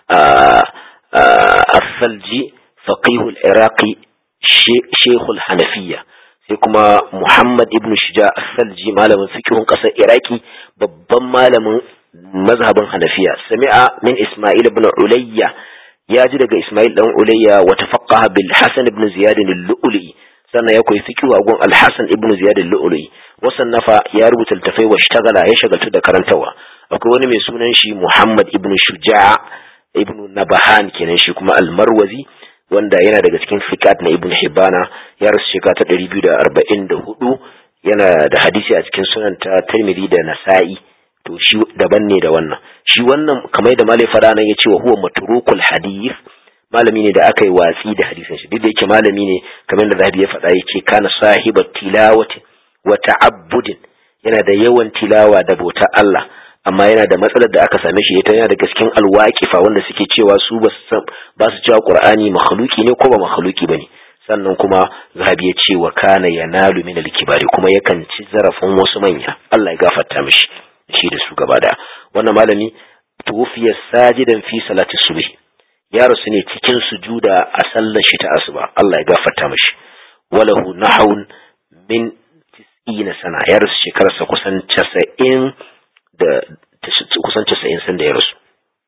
as-Salji faqih al-Iraqi shekul hanafiya sai kuma muhammad ibn shija salji malamin fikihun ƙasar iraki babban malamin mazhabin hanafiya sami'a min isma'il ibn ulayya ya ji daga isma'il dan ulayya wa tafaqqaha bil hasan ibn ziyad al-lu'li sannan ya koyi fikihu a gun al-hasan ibn ziyad al-lu'li wasan nafa ya rubuta littafai wa shtagala ya shagaltu da karantawa akwai wani mai sunan shi muhammad ibn shuja ibn nabahan kenan shi kuma al-marwazi wanda yana daga cikin fikat na ibn hibana ya rasu shekara ta ɗari biyu da arba'in da hudu yana da hadisi a cikin sunan ta tirmidhi da nasa'i to shi daban ne da wannan shi wannan kamar da malai fara nan ya ce wa huwa matrukul hadith malami ne da aka yi watsi da hadisin shi duk da yake malami ne kamar da zahabi ya faɗa yake kana sahibat tilawati wa ta'abbudin yana da yawan tilawa da bauta Allah amma yana da matsalar da aka same shi ita yana da gaskin alwaqifa wanda suke cewa su ba su cewa qur'ani makhluki ne ko ba makhluki bane sannan kuma zahabi ya ce wa kana yanalu min al-kibari kuma yakan ci zarafin wasu manya Allah ya gafarta mishi shi da su gaba da wannan malami tuwfiya sajidan fi salati subh ya rasu ne cikin sujuda a sallar shi ta asuba Allah ya gafarta mishi walahu nahawun min 90 sana ya rasu shekararsa kusan 90 da kusan casa'in sun da ya rasu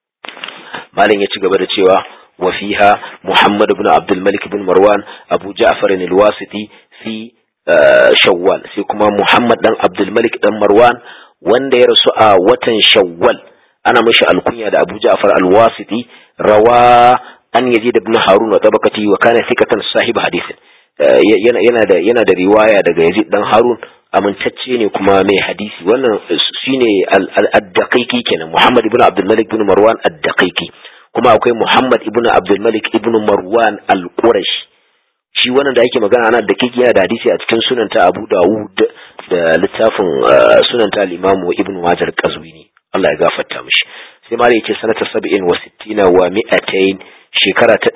malin ya ci gaba da cewa wa fiha muhammad ibn abdul malik ibn marwan abu ja'far al-wasiti fi shawwal sai kuma muhammad dan abdul malik dan marwan wanda ya rasu a watan shawwal ana mishi alkunya da abu ja'far al-wasiti rawa an yazid ibn harun wa tabaqati wa kana thiqatan sahib hadithin yana da yana da riwaya daga yazid dan harun amintacce ne kuma mai hadisi wannan shine al-daqiqi kenan Muhammad ibn Abdul Malik ibn Marwan ad-daqiqi kuma akwai Muhammad ibn Abdul Malik ibn Marwan al-Qurashi shi wannan da yake magana ana daqiqi yana da hadisi a cikin sunan ta Abu Dawud da littafin sunan ta al-Imam Ibn Majah al-Qazwini Allah ya gafarta mishi sai ma yake sanata 67 wa 200 shekara ta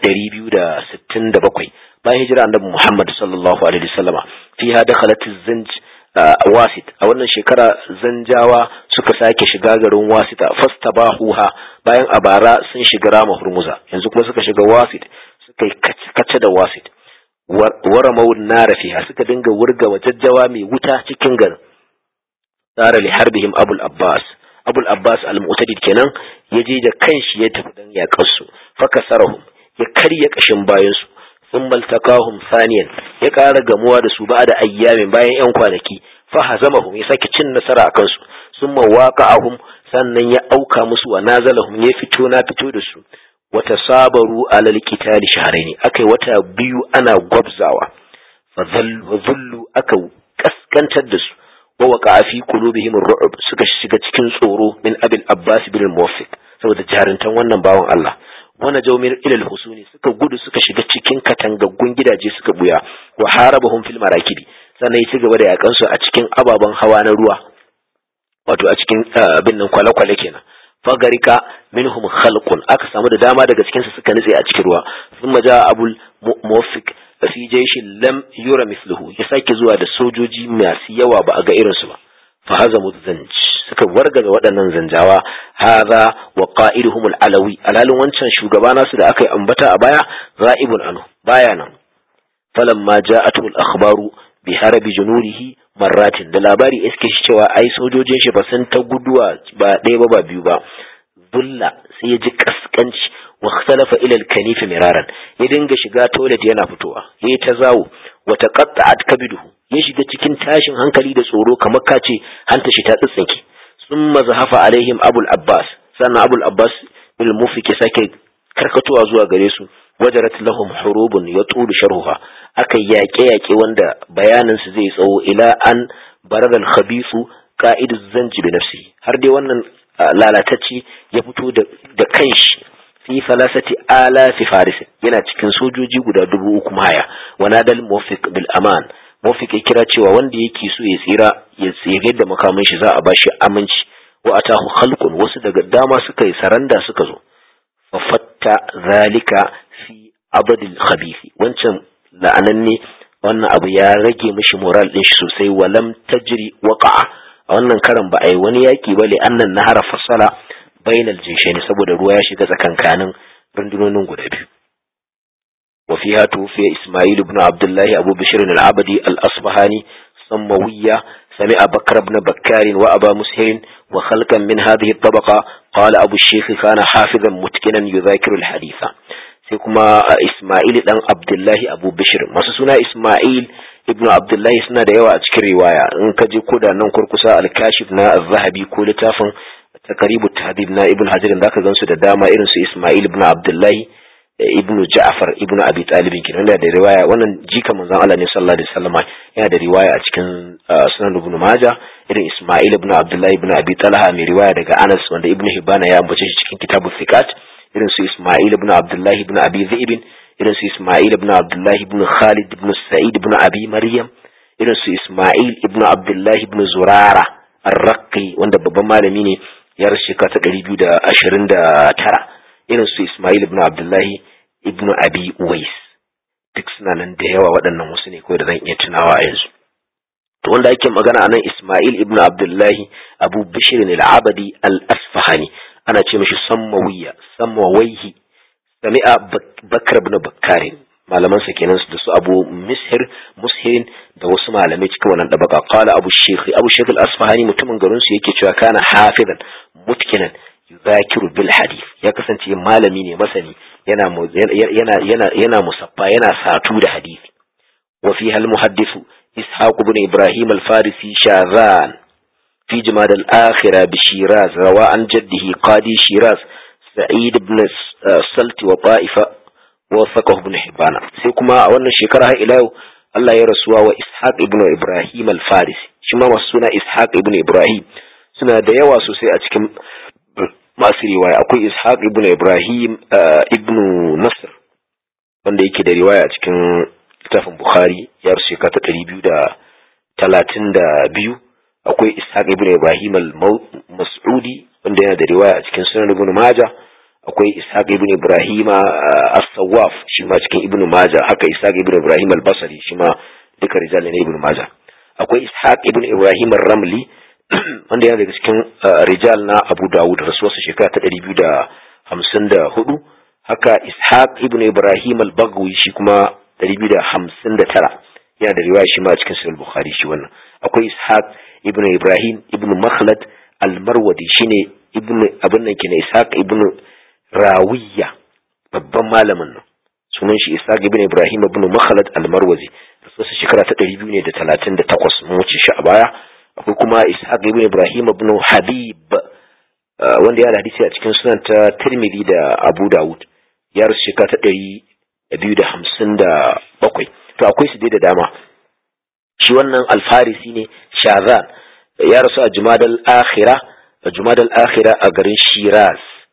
267 bayan hijira annabi Muhammad sallallahu alaihi wasallama fiha dakhalat az-zanj wasit a wannan shekara zanjawa suka sake shiga garin wasita fastabahuha bayan a bara sun shiga rama hurmuza yanzu kuma suka shiga wasit suka yi kace da wasit wara mawun nara fiha suka dinga wurga wajajjawa mai wuta cikin garin tsara li harbihim abul abbas abul abbas al-mu'tadid kenan ya je da kanshi ya tafi dan yaƙar su fakasarahum ya karya kashin bayan su sun maltakahum saniyan ya ƙara gamuwa da su ba da ayyamin bayan yan kwanaki fa hazamahum ya sake cin nasara a kansu sun mawaqa'ahum sannan ya auka musu wa nazalahum ya fito na fito da su wata sabaru alal qitali shahrayn akai wata biyu ana gwabzawa fa dhullu aka kaskantar da su wa waqa fi qulubihim ar-ru'b suka shiga cikin tsoro min abil abbas bin muwaffiq saboda jarintan wannan bawan Allah wana jawmir ilal husuni suka gudu suka shiga cikin katangaggun gidaje suka buya wa harabahum fil marakibi sannan ya ci gaba da yakan su a cikin ababen hawa na ruwa wato a cikin abin nan kwale-kwale kenan fagarika minhum khalqun aka samu da dama daga cikin su suka nutse a cikin ruwa sun maja abul muwaffiq fi jayshin lam yura mithluhu ya sake zuwa da sojoji masu yawa ba a ga irinsu ba fa hazamu zanj suka wargaza waɗannan zanjawa hadha wa qa'iduhum al-alawi alalin wancan shugaba nasu da aka yi ambata a baya ra'ibun anhu baya nan falamma ja'atu al-akhbaru bi harabi junurihi marratin da labari iske shi cewa ai sojojin shi ba sun ta guduwa ba ɗaya ba ba biyu ba bulla sai ya ji kaskanci wa ikhtalafa ila al-kanif miraran ya dinga shiga toilet yana fitowa yayi ta zawo wa taqatta'at kabiduhu ya shiga cikin tashin hankali da tsoro kamar kace hanta shi ta tsitsinke summa zahafa alaihim abul abbas sannan abul abbas bil mufiki sake karkatowa zuwa gare su wajarat lahum hurubun yatulu sharhuha aka yaƙe-yaƙe wanda bayanin su zai tsawo ila an baradal khabisu qa'idu zanji bi nafsi har dai wannan lalatacci ya fito da kanshi fi falasati alafi faris yana cikin sojoji guda dubu uku haya wa nadal muwaffiq bil aman muwaffiq ya kira cewa wanda yake so ya tsira ya tsire da makamin shi za a bashi aminci wa atahu khalqun wasu daga dama suka yi saranda suka zo fa fatta zalika fi abadil khabithi wancan la'ananne wannan abu ya rage mishi moral din shi sosai walam tajri waqa'a a wannan karan ba a yi wani yaki ba li annan nahara fasala bainal jinshaini saboda ruwa ya shiga tsakankanin rundunonin guda biyu wa fiha tufiya isma'il ibn abdullahi abu bishr al-abadi al-asbahani samawiyya سمع بكر بن بكار وأبا مسهر وخلقا من هذه الطبقة قال أبو الشيخ كان حافظا متقنا يذاكر الحديث sai kuma Ismail dan Abdullahi Abu Bishir masu suna Ismail ibn Abdullahi suna da yawa a cikin riwaya in ka je koda nan kurkusa al-Kashif na Az-Zahabi ko littafin Taqribut Tahdhib na Ibn Hajar zaka gansu da dama irin su Ismail ibn Abdullahi ibn Ja'far ibn Abi Talib kenan da da riwaya wannan jika manzon Allah ne sallallahu alaihi wasallam yana da riwaya a cikin Sunan Ibn Majah irin Ismail ibn Abdullahi ibn Abi Talha mai riwaya daga Anas wanda Ibn Hibban ya ambace shi cikin Kitabul Thiqat irin su Ismail ibn Abdullahi ibn Abi Zaid irin su Ismail ibn Abdullahi ibn Khalid ibn Sa'id ibn Abi Maryam irin su Ismail ibn Abdullahi ibn Zurara Ar-Raqi wanda babban malami ne ya rasu shekara ta 229 irin su Ismail ibn Abdullahi ibn Abi Uwais duk suna nan da yawa waɗannan wasu ne kawai da zan iya tunawa a yanzu to wanda ake magana anan Ismail ibn Abdullahi Abu Bishr al-Abadi al-Asfahani ana ce mishi sammawiya sammawaihi sami'a bakar ibn bakkarin malaman sa kenan da su abu mishir mushirin da wasu malamai cikin wannan dabaka qala abu shaykh abu shaykh al-asfahani mutumin garin su yake cewa kana hafizan mutkinan yuzakiru bil hadith ya kasance malami ne masani yana yana yana yana musaffa yana satu da hadisi wa fi hal muhaddithu ishaq ibn ibrahim al-farisi shazan في جماد الآخرة بشيراز روى عن جده قاضي شيراز سعيد بن سلت وطائفة وثقه بن حبان سيكما أولا شكرها إلى الله يرسوا وإسحاق ابن إبراهيم الفارسي شما مسونا إسحاق ابن إبراهيم suna da yawa sosai a cikin masu riwaya akwai ishaq ibn ibrahim ibn nasr wanda yake da riwaya a cikin littafin bukhari ya rasu shekara ta ɗari biyu da talatin da biyu akwai ishaq ibn ibrahim al-mas'udi wanda yana da riwaya a cikin sunan ibn maja akwai ishaq ibn ibrahim as-sawaf shi ma cikin ibn maja haka ishaq ibn ibrahim al-basri shi ma duka rijal ne ibn maja akwai ishaq ibn ibrahim ar-ramli wanda yana daga cikin rijal na abu dawud rasuwarsa shekara ta ɗari biyu da hamsin da hudu haka ishaq ibn ibrahim al-bagwi shi kuma ɗari biyu da hamsin da tara yana da riwaya shi ma a cikin sahih bukhari shi wannan akwai ishaq ibn ibrahim ibn makhlad al-marwadi shine ibn abin nan kina ishaq ibn rawiya babban malamin nan sunan shi ishaq ibn ibrahim ibn makhlad al-marwazi rasuwarsa shekara ta ɗari biyu ne da talatin da takwas mun wuce shi a baya akwai kuma ishaq ibn ibrahim ibn habib wanda ya da hadisi a cikin sunan ta tirmidhi da abu dawud ya rasu shekara ta ɗari biyu da hamsin da bakwai to akwai su dai da dama shi wannan alfarisi ne shazan ya rasu a jumadal akhira a jumadal akhira a garin shiraz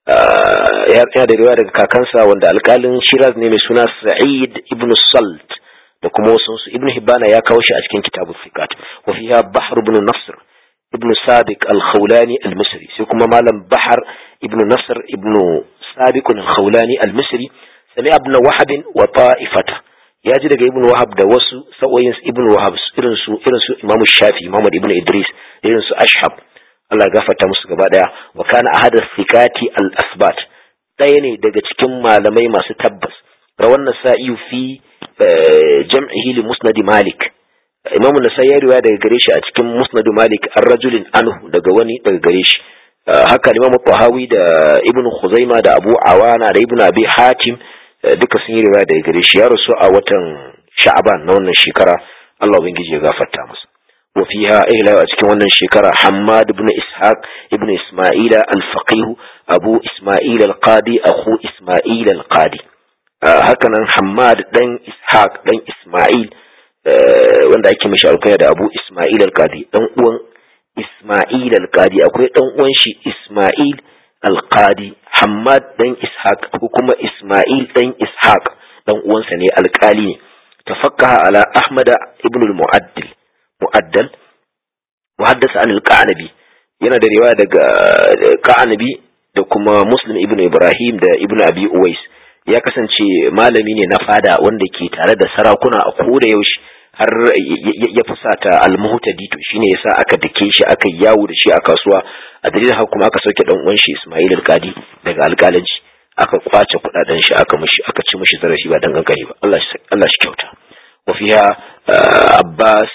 ya da riwaya daga kakansa wanda alkalin shiraz ne mai suna sa'id ibn salt da kuma wasu ibn hibana ya kawo shi a cikin kitabun fiqat wa fiha bahr ibn nasr ibn sabiq al-khawlani al-misri sai kuma malam bahar ibn nasr ibn sabiq al-khawlani al-misri sami ibn wahab wa ta'ifata ya ji daga ibn wahab da wasu sa'o'in ibn wahab irin su irin su imam shafi muhammad ibn idris irin su ashab Allah gafarta musu gaba daya wa kana ahad thiqati al-asbat ɗaya ne daga cikin malamai masu tabbas rawan nasa'i fi jam'ihi li musnad malik imamu nasai ya riwaya daga gare shi a cikin musnad malik an rajulin anhu daga wani daga gare shi haka imamu tahawi da ibnu khuzaima da abu awana da ibnu abi hatim duka sun yi riwaya daga gare shi ya rasu a watan sha'aban na wannan shekara Allah ubangiji ya gafarta masa wa fiha ila a cikin wannan shekara Hammad ibn Ishaq ibn Isma'ila al-Faqih Abu Isma'il al-Qadi akhu Isma'il al-Qadi haka nan Hammad dan Ishaq dan Isma'il wanda ake mishi alkaya da Abu Isma'il al-Qadi dan uwan Isma'il al-Qadi akwai dan uwan shi Isma'il al-Qadi Hammad dan Ishaq ko kuma Isma'il dan Ishaq dan uwansa ne alkali ne tafakkaha ala Ahmad ibn al-Mu'addil mu'addal muhaddasa an al-Qanabi yana da riwaya daga Qanabi da kuma Muslim ibn Ibrahim da ibn Abi Uwais ya kasance malami ne na fada wanda ke tare da sarakuna a koda yaushe har ya fusata al-muhtadi to shine yasa aka dake shi aka yawo da shi a kasuwa a dalilin haka kuma aka sauke dan uwan shi Ismail al-Qadi daga alƙalanci aka kwace kudaden shi aka mishi aka ci mishi zarafi ba dan kankani ba Allah shi Allah shi kyauta wa fiha Abbas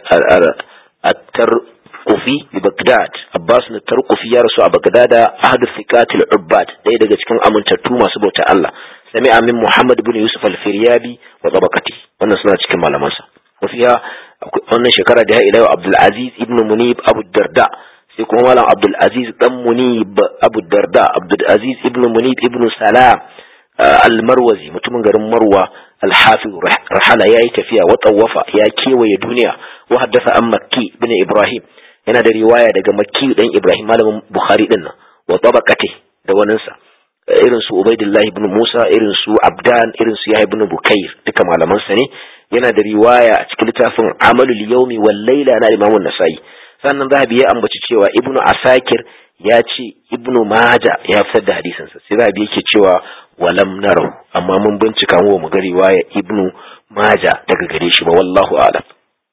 at-Tarqufi bi Baghdad Abbas at-Tarqufi ya rasu a Baghdad ahadu thiqatil ubbad daya daga cikin amintattu masu bauta Allah sami'a min Muhammad ibn Yusuf al-Firyabi wa tabaqati wannan suna cikin malamansa wafiya wannan shekara da ya ila Abdul Aziz ibn Munib Abu Darda sai kuma malam Abdul Aziz dan Munib Abu Darda Abdul Aziz ibn Munib ibn Salam al-Marwazi mutumin garin Marwa al-Hafiz rahala yayi tafiya wa tawafa ya kewaye duniya wa haddatha an Makki ibn Ibrahim yana da riwaya daga Makki dan Ibrahim malamin Bukhari din nan wa tabaqati da waninsa irin su Ubaidillah ibn Musa irin su Abdan irin su Yahya ibn Bukair duka malaman sa ne yana da riwaya a cikin littafin Amalul Yawmi wal Layla na Imam An-Nasa'i sannan Zahabi ya ambaci cewa Ibn Asakir ya ce Ibn Majah ya fitar da hadisin sa sai Zahabi yake cewa walam narahu amma mun bincika mu mu ga riwaya Ibn Majah daga gare shi ba wallahu a'lam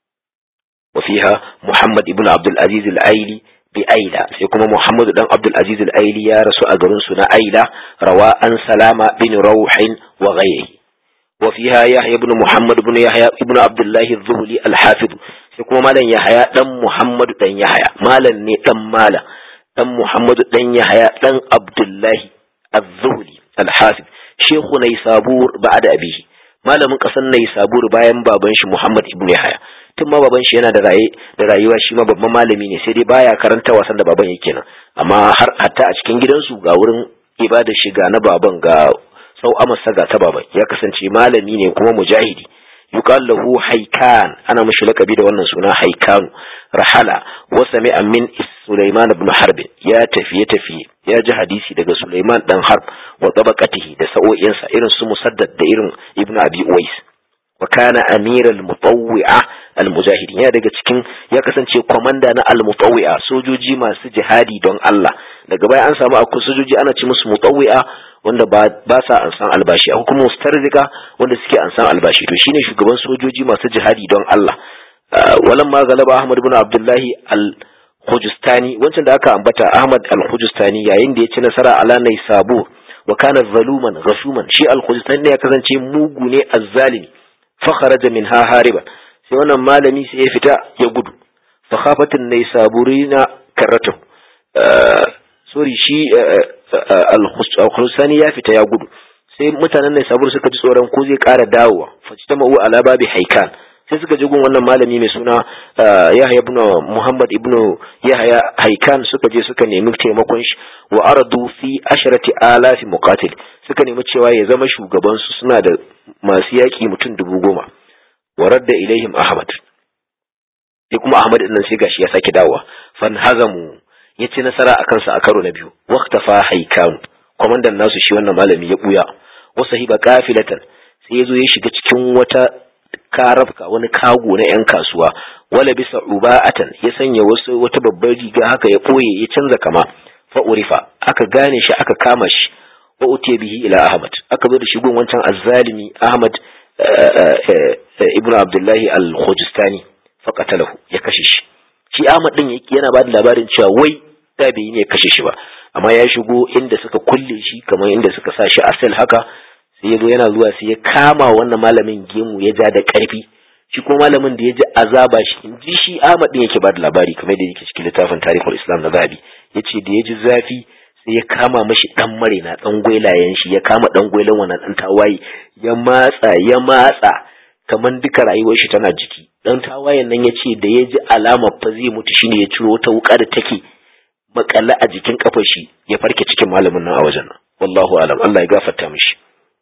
وفيها محمد ابن عبد العزيز الأيلي بأيلة سيكون محمد بن عبد العزيز الأيلي يا رسول أجرن سنة أيلة رواء سلامة بن روح وغيره وفيها يحيى بن محمد بن يحيى ابن عبد الله الذهلي الحافظ سيكون مالا يحيى دم محمد دن يحيى مالا ني دم مالا دم محمد دن يحيى دن عبد الله الذهلي الحافظ شيخ نيسابور بعد أبيه مالا من قصن نيسابور باين بابنش محمد ابن يحيى tun ma baban shi yana da raye da rayuwa shi ma babban malami ne sai dai baya karanta wasan da baban yake nan amma har hatta a cikin gidansu ga wurin ibada shi ga na baban ga sau amasa ga ta baban ya kasance malami ne kuma mujahidi yuqal lahu haikan ana mishi lakabi da wannan suna haikan rahala wa sami'a min Sulaiman ibn Harb ya tafiye tafiye ya ji hadisi daga Sulaiman dan Harb wa tabaqatihi da sa'o'insa irin su Musaddad da irin Ibn Abi Uwais wa kana amiral mutawwi'a al-mujahidin ya daga cikin ya kasance komanda na al-mutawwi'a sojoji masu jihadi don Allah daga baya an samu akwai sojoji ana ci musu mutawwi'a wanda ba ba sa an san albashi akwai kuma mustarzika wanda suke an san albashi to shine shugaban sojoji masu jihadi don Allah walan ma galaba Ahmad ibn Abdullahi al-Khujustani wancan da aka ambata Ahmad al-Khujustani yayin da ya ci nasara ala Naisabur wa kana zaluman ghashuman shi al-Khujustani ya kasance mugu ne azzalimi فخرج منها هاربا sai wannan malami sai ya fita ya gudu fa khafatin nay saburina karatu sorry shi al-khusani ya fita ya gudu sai mutanen nay sabur suka ji tsoron ko zai ƙara dawowa fajtama'u ala babi haikan sai suka ji gun wannan malami mai suna Yahya ibn Muhammad ibn Yahya haikan suka je suka nemi taimakon shi wa aradu fi asharati alafi muqatil suka nemi cewa ya zama shugaban su suna da masu yaƙi mutum dubu goma wa radda ilaihim ahmad sai kuma ahmad din nan sai gashi ya sake dawowa fan hazamu ya ci nasara a kansa a karo na biyu waqtafa haikan kwamandan nasu shi wannan malami ya buya wasu hiba kafilatan sai ya zo ya shiga cikin wata karafka wani kago na yan kasuwa wala bisa uba'atan ya sanya wasu wata babbar riga haka ya ɓoye ya canza kama fa urifa aka gane shi aka kama shi wa utiya bihi ila ahmad aka zo da shi gun wancan azzalimi ahmad ibnu abdullahi al-khujistani fa qatalahu ya kashe shi shi ahmad din yana ba da labarin cewa wai tabi'i ne ya kashe shi ba amma ya shigo inda suka kulle shi kamar inda suka sa shi a sel haka sai ya zo yana zuwa sai ya kama wannan malamin gemu ya ja da ƙarfi shi ko malamin da ya ji azaba shi in ji shi Ahmad din yake ba da labari kamar da yake cikin littafin tarihul Islam na Zahabi yace da ya ji zafi sai ya kama mashi dan marena dan gwailayen shi ya kama dan gwailan wannan dan tawaye ya matsa ya matsa kamar duka rayuwar shi tana jiki dan tawayen nan ya ce da ya ji alamar fa zai mutu shine ya ciro wata wuka da take makalla a jikin kafar shi ya farke cikin malamin nan a wajen nan wallahu alam Allah ya gafarta mishi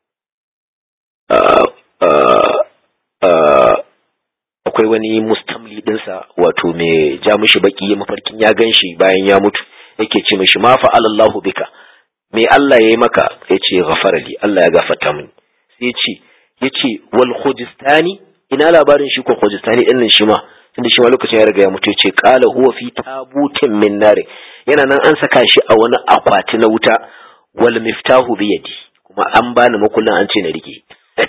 akwai wani mustamli dinsa wato mai ja mishi baki mafarkin ya gan shi bayan ya mutu yake ce mishi ma fa'alallahu bika me Allah ya yi maka ya ce ghafarali Allah ya gafarta mini sai ya ce ya ce wal khujistani ina labarin shi ko khujistani din nan shi ma tunda shi ma lokacin ya riga ya mutu ya ce qala huwa fi tabutin min nar yana nan an saka shi a wani akwati na wuta wal miftahu bi yadi kuma an bani makullin an ce na rike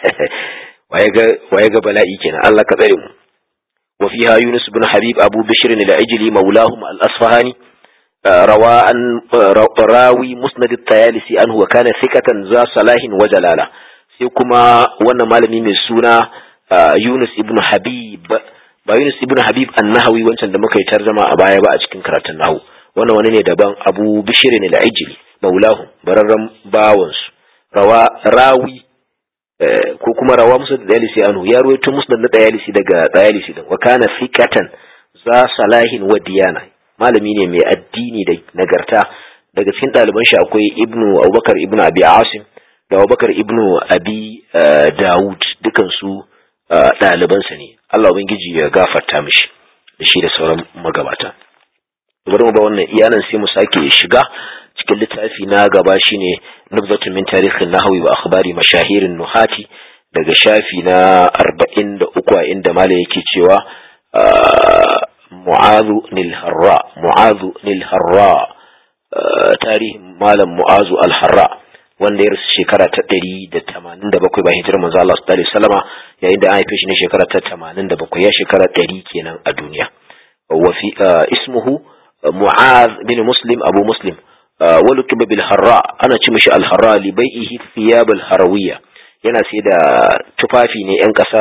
waye ga bala'i kenan Allah ka tsare mu wa fiha Yunus ibn Habib Abu Bishr al-Ajli maulahum al-Asfahani rawa an rawi musnad at-Tayalisi anhu wa kana thiqatan za salahin wa jalala sai kuma wannan malami mai suna Yunus ibn Habib ba Yunus ibn Habib an-Nahawi wancan da muka yi tarjama a baya ba a cikin karatun nahu wannan wani ne daban Abu Bishr al-Ajli maulahum bararran bawansu rawa rawi ko kuma rawa musu da dayalisi anu ya ruwaito musu da dayalisi daga dayalisi din wa kana fiqatan za salahin wa diyana malami ne mai addini da nagarta daga cikin ɗaliban shi akwai ibnu abubakar ibnu abi asim da abubakar ibnu abi dawud dukan su ɗalibansa ne allah ubangiji ya gafarta mishi da shi da sauran magabata bari mu ba wannan iyanan sai mu sake shiga cikin littafi na gaba shine nubzatun min tarihin nahwi wa akhbari mashahirin nuhati daga shafi na 43 a inda mala yake cewa mu'azu nil harra mu'azu nil harra tarihin malam mu'azu al harra wanda ya rasu shekara ta 187 bayan hijirar manzo Allah sallallahu alaihi wasallama yayin da an haife shi ne shekara ta 87 ya shekara 100 kenan a duniya wa fi ismuhu mu'az bin muslim abu muslim ولكب بالحراء أنا تمشي الحراء لبيئه ثياب الحروية yana sai da tufafi ne ‘yan ƙasa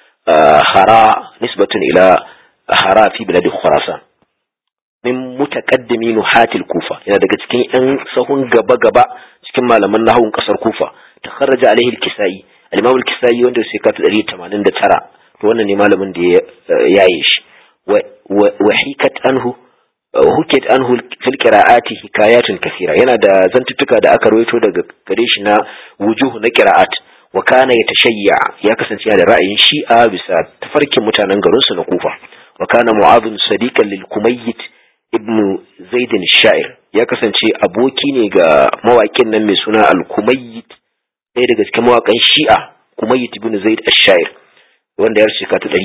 hara nisbatun ila hara fi biladi khurasan min mutaqaddimi nuhatil kufa yana daga cikin ‘yan sahun gaba-gaba cikin malaman nahawun ƙasar kufa ta kharaja alaihi al-kisai al-imam al-kisai wanda sai ka 189 to wannan ne malamin da ya yaye shi wa hikat anhu huket anhu fil qira'ati hikayatun kathira yana da zantuttuka da aka rawaito daga gare shi na wujuh na qira'at wa kana yatashayya ya kasance da ra'ayin shi'a bisa tafarkin mutanen garin su na kufa wa kana mu'adh sadiqan lil kumayyit ibn zaid shair ya kasance aboki ne ga mawaƙin nan mai suna al kumayyit ɗaya daga cikin mawaƙan shi'a kumayyit ibn zaid ash-shair wanda ya shika ta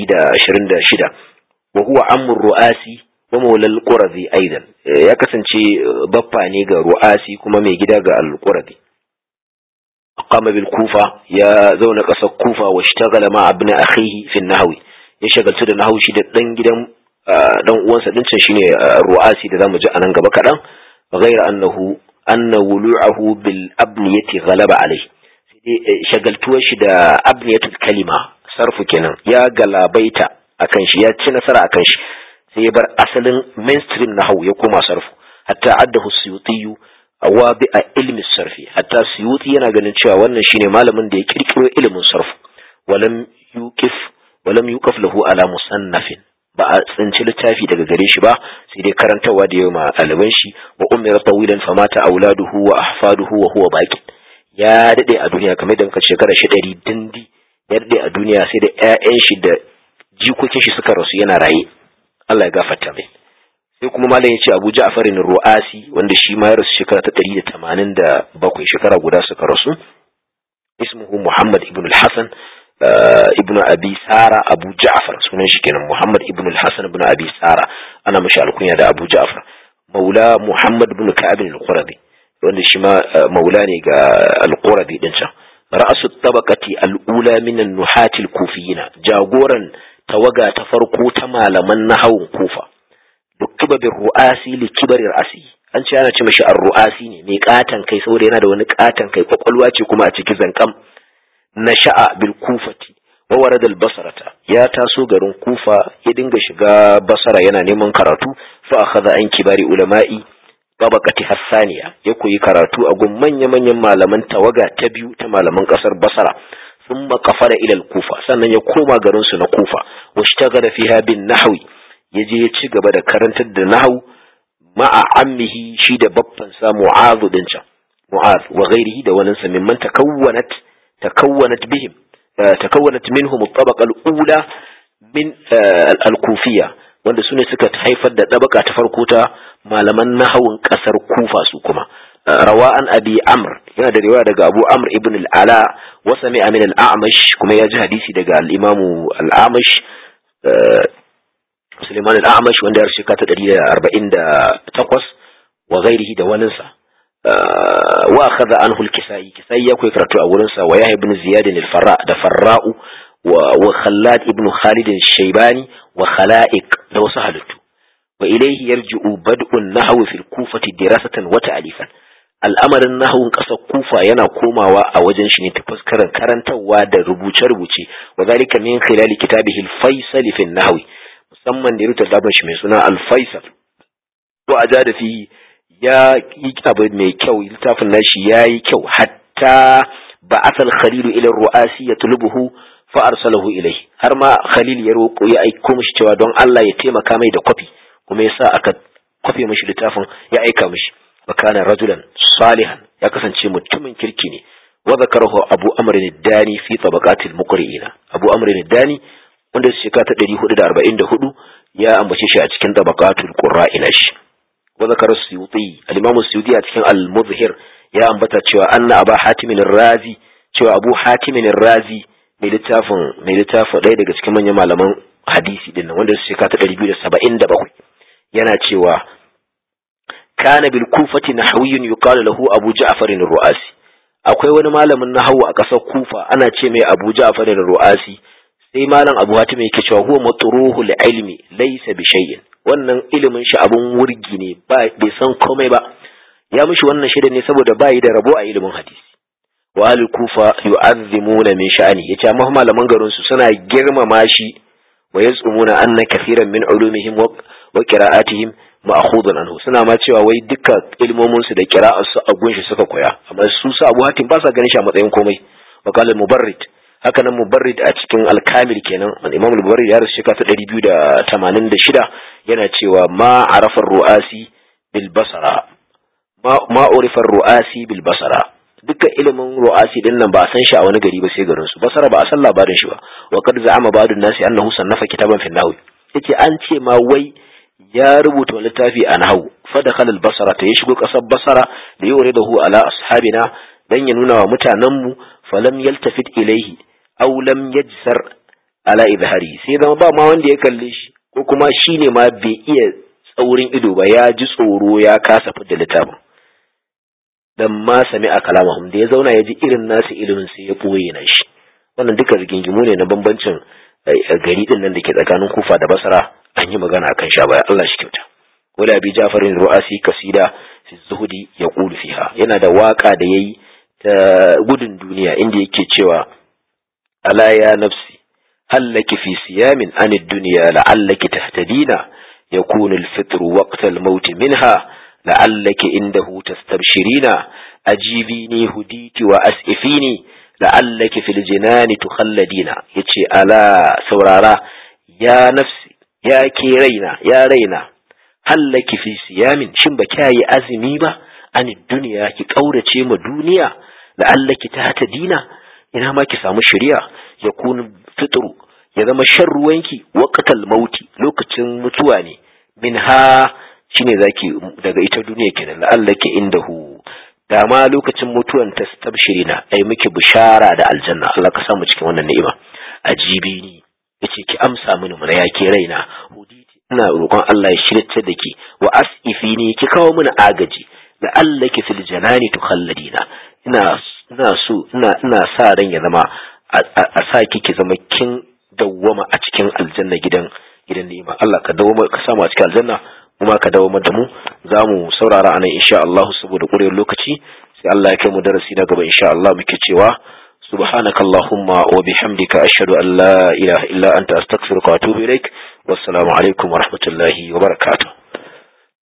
126 wa huwa amru ru'asi wa maulal qurazi aidan ya kasance baffa ne ga ru'asi kuma mai gida ga al-qurazi aqama bil kufa ya zauna kasar kufa wa ishtagala ma ibn akhihi fi nahwi ya shagaltu da nahwu shi da dan gidan dan uwansa din can shine ru'asi da zamu ji anan gaba kadan ghayra annahu anna wulu'ahu bil abniyati ghalaba alayhi shagaltuwar shi da abniyatul kalima sarfu kenan ya galabaita akan shi ya ci nasara akan shi sai ya bar asalin mainstream na hau ya koma sarfu hatta addahu suyutiyu wa bi a ilmi sarfi hatta suyuti yana ganin cewa wannan shine malamin da ya kirkiro ilimin sarfu walam yuqif walam yuqaf lahu ala musannafin ba a tsinci littafi daga gare shi ba sai dai karantawa da yawa ɗaliban shi wa umira tawilan famata auladuhu wa ahfaduhu wa huwa baqi ya dade a duniya kamar da muka shekara shi ɗari dindi ya dade a duniya sai da ƴaƴan shi da jikokin shi suka rasu yana raye Allah ya gafarta mai sai kuma malam ya ce Abu Ja'far ru'asi wanda shi ma ya rasu shekara ta 187 shekara guda suka rasu ismuhu Muhammad ibn al-Hasan ibn Abi Sara Abu Ja'far sunan shi kenan Muhammad ibn al-Hasan ibn Abi Sara ana mashi alkunya da Abu Ja'far maula Muhammad ibn Ka'ab al-Quradi wanda shi ma maula ne ga al-Quradi din can ra'asu tabaqati al-ula min an-nuhat al-kufiyyin jagoran tawaga ta farko ta malaman nahawun kufa dukkiba bir ru'asi li kibari ra'asi an ce ana ce mashi ar-ru'asi ne mai katan kai saboda yana da wani katan kai kwakwalwa ce kuma a ciki zankam nasha'a bil kufati wa warada al basarata ya taso garin kufa ya dinga shiga basara yana neman karatu fa akhadha an kibari ulama'i tabaqati hassaniya ya koyi karatu a gun manya manyan malaman tawaga ta biyu ta malaman kasar basara thumma qafara ila al kufa sannan ya koma garin su na kufa washtagala fiha bin nahwi yaje ya ci gaba da karantar da nahwu ma'a ammihi shi da babban sa mu'adh din can mu'adh wa ghairihi da wani sa mimman takawwanat تكونت بهم تكونت منهم الطبقة الأولى من الكوفية wanda su ne suka haifar da ɗabaka ta farko ta malaman nahawun ƙasar kufa su kuma rawa an abi amr yana da riwaya daga abu amr ibn al-ala wa sami'a min al-a'mash kuma ya ji hadisi daga al-imamu al-a'mash Suleiman al-a'mash wanda ya shika ta 148 wa ghairihi da waninsa wa akhadha anhu al-kisai kisai ya koyi karatu a wurin sa wa yahya ibn ziyad al-farra da farra'u wa khallad ibn khalid al-shaybani wa khala'iq da wasu halittu wa ilayhi yarji'u bad'u an-nahw fi al-kufati dirasatan wa ta'lifan al'amarin nahawun ƙasar kufa yana komawa a wajen shi ne ta fuskarar karantarwa da rubuce-rubuce wa zalika min khilali kitabihi al-faisal fi nahwi musamman da ya rubuta shi mai suna al-faisal to aja da fi ya yi abu mai kyau littafin nashi ya yi kyau hatta ba asal khalilu ila ru'asi ya tulubuhu fa arsalahu ilai har ma khalil ya roƙo ya aiko mishi cewa don Allah ya taimaka mai da kwafi kuma yasa aka kwafe mishi littafin ya aika mishi wa kana rajulan salihan ya kasance mutumin kirki ne wa zakarahu abu amr dani fi tabaqatil muqri'ina abu amr dani wanda shekara ta 444 ya ambace shi a cikin tabaqatul qurra'ina shi وذكر السيوطي الإمام السيوطي أتكلم المظهر يا أنبتا cewa أن أبا حاتم الرازي cewa أبو حاتم الرازي mai littafin mai littafin ɗaya daga cikin manyan malaman hadisi din nan wanda shekara ta ɗari biyu da saba'in da bakwai yana cewa kana bil kufati nahawiyyun yuqalu lahu abu ja'far ru'asi akwai wani malamin nahawu a ƙasar kufa ana ce mai abu ja'far ru'asi sai malam abu hatim yake cewa huwa matruhul ilmi laysa bi shay'in wannan ilimin shi abun wurgi ne bai san komai ba ya mishi wannan shida ne saboda bai da rabo a ilimin hadisi wa al kufa yu'azzimuna min sha'ani yace amma malaman garin su suna girmama shi wa yazumuna anna kaseeran min ulumihim wa qira'atihim ma'khudun anhu suna ma cewa wai duka ilmomin su da qira'ar su a gunshi suka koya amma su su Abu Hatim ba sa ganin shi a matsayin komai wa qala mubarrid haka nan mubarrid a cikin alkamil kenan imam mubarrid ya rasu shekara ta ɗari biyu da tamanin da shida yana cewa ma arafar ru'asi bil basara ma urifar ru'asi bil basara dukkan ilimin ru'asi din nan ba a san shi a wani gari ba sai garin su basara ba a san labarin shi ba wa qad za'ama ba'dun nasi annahu sannafa kitaban fi nahwi yace an ce ma wai ya rubuta wani littafi a nahwu fa dakhala al basara ta ya shigo kasar basara da yuridahu ala ashabina dan ya nuna wa mutanen mu falam yaltafit ilaihi aw lam yajsar ala izhari sai zama ba ma wanda ya kalle shi ko kuma shine ma bai iya tsaurin ido ba ya ji tsoro ya kasa fidda littafin dan ma sami a kalamahum da ya zauna ya ji irin nasu ilimin sai ya boye na shi wannan duka rigingimu ne na bambancin gari din nan da ke tsakanin kufa da basra an yi magana akan sha baya Allah shi kyauta wala bi jafarin ru'asi kasida fi zuhudi ya qulu fiha yana da waka da yayi ta gudun duniya inda yake cewa ألا يا نفسي هل لك في صيام عن الدنيا لعلك تهتدين يكون الفطر وقت الموت منها لعلك عنده تستبشرين أجيبيني هديت وأسئفيني لعلك في الجنان تخلدين يتشي ألا سورارا يا نفسي يا كيرينا يا رينا هل لك في صيام شنبكاي أزميبا عن الدنيا كي قورة ما دنيا لعلك تهتدين ina ma ki samu shari'a ya kun fitru ya zama shan ruwanki waqtal mauti lokacin mutuwa ne min ha shine zaki daga ita duniya kenan la'allaki indahu da ma lokacin mutuwan ta tabshirina ai miki bishara da aljanna Allah ka samu cikin wannan ni'ima ajibi ni yace ki amsa mini mana ya ke raina huditi ina roƙon Allah ya shirye da ki wa as'ifi ni ki kawo mini agaji la'allaki fil janani tukhalladina ina ina so ina ina sa ran ya zama a sa ki zama kin dawwama a cikin aljanna gidan gidan ni'ima Allah ka dawwama ka samu a cikin aljanna kuma ka dawwama da mu za mu saurara anan insha Allah saboda ƙurewar lokaci sai Allah ya kai mu darasi na gaba insha Allah muke cewa سبحانك اللهم وبحمدك أشهد أن لا إله إلا أنت أستغفرك وأتوب إليك والسلام عليكم ورحمة الله وبركاته